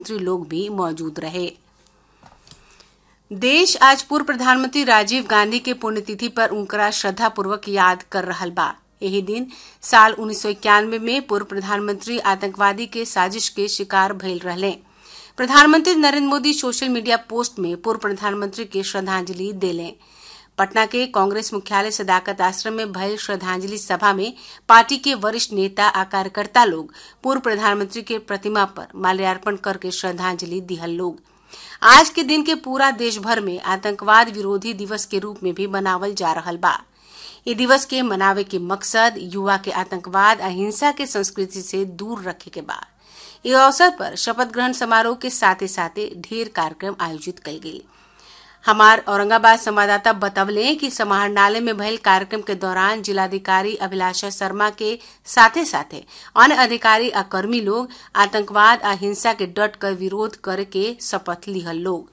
मंत्री लोग भी मौजूद रहे देश आज पूर्व प्रधानमंत्री राजीव गांधी के पुण्यतिथि पर उनकरा श्रद्धापूर्वक याद कर रहल बा यही दिन साल उन्नीस में पूर्व प्रधानमंत्री आतंकवादी के साजिश के शिकार भइल रहले प्रधानमंत्री Narendra Modi social media post में पूर्व प्रधानमंत्री के श्रद्धांजलि देले पटना के कांग्रेस मुख्यालय सदाकत आश्रम में भयल श्रद्धांजलि सभा में पार्टी के वरिष्ठ नेता आ कार्यकर्ता लोग पूर्व प्रधानमंत्री के प्रतिमा पर माल्यार्पण करके श्रद्धांजलि दिहल लोग आज के दिन के पूरा देश भर में आतंकवाद विरोधी दिवस के रूप में भी मनावल जा रहल बा ये दिवस के मनावे के मकसद युवा के आतंकवाद अहिंसा के संस्कृति से दूर रखे के बा इस अवसर पर शपथ ग्रहण समारोह के साथे साथे ढेर कार्यक्रम आयोजित कल गई हमार औरंगाबाद संवाददाता बतवले कि समाहरणालय में भयल कार्यक्रम के दौरान जिलाधिकारी अभिलाषा शर्मा के साथे साथे अन्य अधिकारी आ कर्मी लोग आतंकवाद आ हिंसा के डट कर विरोध करे के शपथ लिहल लोग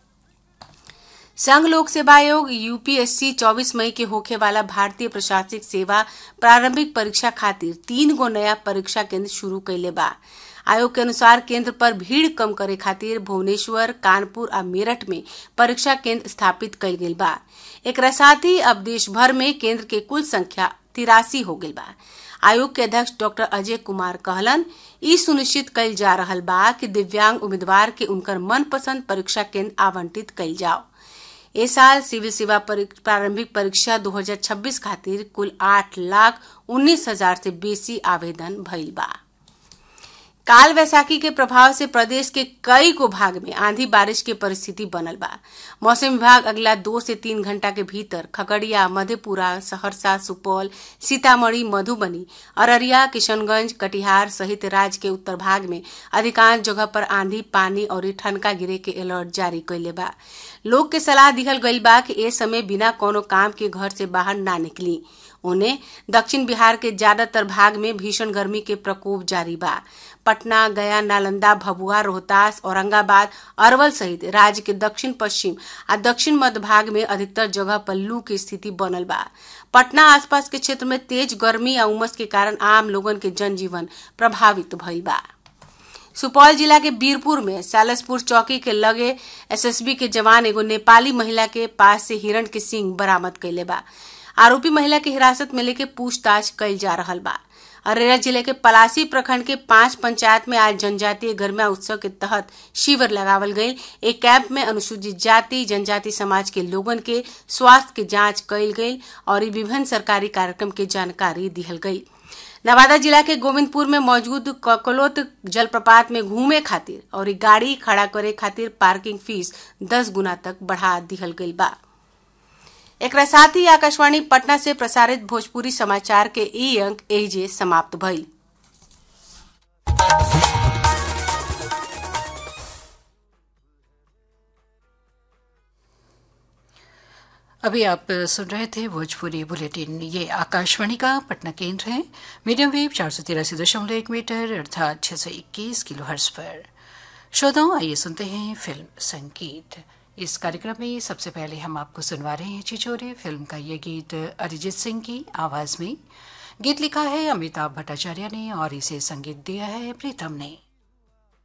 संघ लोक सेवा आयोग यूपीएससी 24 मई के होखे वाला भारतीय प्रशासनिक सेवा प्रारंभिक परीक्षा खातिर तीन गो नया परीक्षा केंद्र शुरू कैले बा आयोग के अनुसार केंद्र पर भीड़ कम करे खातिर भुवनेश्वर कानपुर आ मेरठ में परीक्षा केंद्र स्थापित कल गेल बा एक साथ ही अब देश भर में केंद्र के कुल संख्या तिरासी हो गई बा आयोग के अध्यक्ष डॉक्टर अजय कुमार कहलन ई सुनिश्चित कल जा रहल बा कि दिव्यांग उम्मीदवार के उनकर मनपसंद परीक्षा केंद्र आवंटित कल जाओ ए साल सिविल सेवा प्रारंभिक परीक्षा 2026 खातिर कुल आठ लाख उन्नीस हजार से बेसी आवेदन भइल बा काल वैसाखी के प्रभाव से प्रदेश के कई को भाग में आंधी बारिश के परिस्थिति बनल बा मौसम विभाग अगला दो से तीन घंटा के भीतर खगड़िया मधेपुरा सहरसा सुपौल सीतामढ़ी मधुबनी अररिया किशनगंज कटिहार सहित राज्य के उत्तर भाग में अधिकांश जगह पर आंधी पानी और ठनका गिरे के अलर्ट जारी कैले बा लोग के सलाह दिहल गई बा कि ए समय बिना कोनो काम के घर से बाहर ना निकली उन्हें दक्षिण बिहार के ज्यादातर भाग में भीषण गर्मी के प्रकोप जारी बा पटना गया नालंदा भभुआ रोहतास औरंगाबाद अरवल सहित राज्य के दक्षिण पश्चिम आ दक्षिण मध्य भाग में अधिकतर जगह पर लू की स्थिति बनल बा पटना आसपास के क्षेत्र में तेज गर्मी आ उमस के कारण आम लोगन के जनजीवन प्रभावित भइल बा सुपौल जिला के बीरपुर में सालसपुर चौकी के लगे एसएसबी के जवान एगो नेपाली महिला के पास से हिरण के सिंग बरामद कैले बा आरोपी महिला के हिरासत में लेके पूछताछ कैल जा रहा बा अररिया जिले के पलासी प्रखंड के पांच पंचायत में आज जनजातीय गर्मा उत्सव के तहत शिविर लगावल गई एक कैंप में अनुसूचित जाति जनजाति समाज के लोगन के स्वास्थ्य के जांच कैल गई और विभिन्न सरकारी कार्यक्रम के जानकारी दिहल गई नवादा जिला के गोविंदपुर में मौजूद ककलोत जलप्रपात में घूमे खातिर और गाड़ी खड़ा करे खातिर पार्किंग फीस दस गुना तक बढ़ा दिहल गई बा एक साथ ही आकाशवाणी पटना से प्रसारित भोजपुरी समाचार के ई अंक एजे समाप्त भइल अभी आप सुन रहे थे भोजपुरी बुलेटिन ये आकाशवाणी का पटना केंद्र है मीडियम वेव चार सौ तिरासी दशमलव एक मीटर अर्थात छह सौ इक्कीस किलो हर्स पर श्रोताओं आइए सुनते हैं फिल्म संगीत इस कार्यक्रम में सबसे पहले हम आपको सुनवा रहे हैं चिचोरे फिल्म का ये गीत अरिजीत सिंह की आवाज में गीत लिखा है अमिताभ भट्टाचार्य ने और इसे संगीत दिया है प्रीतम ने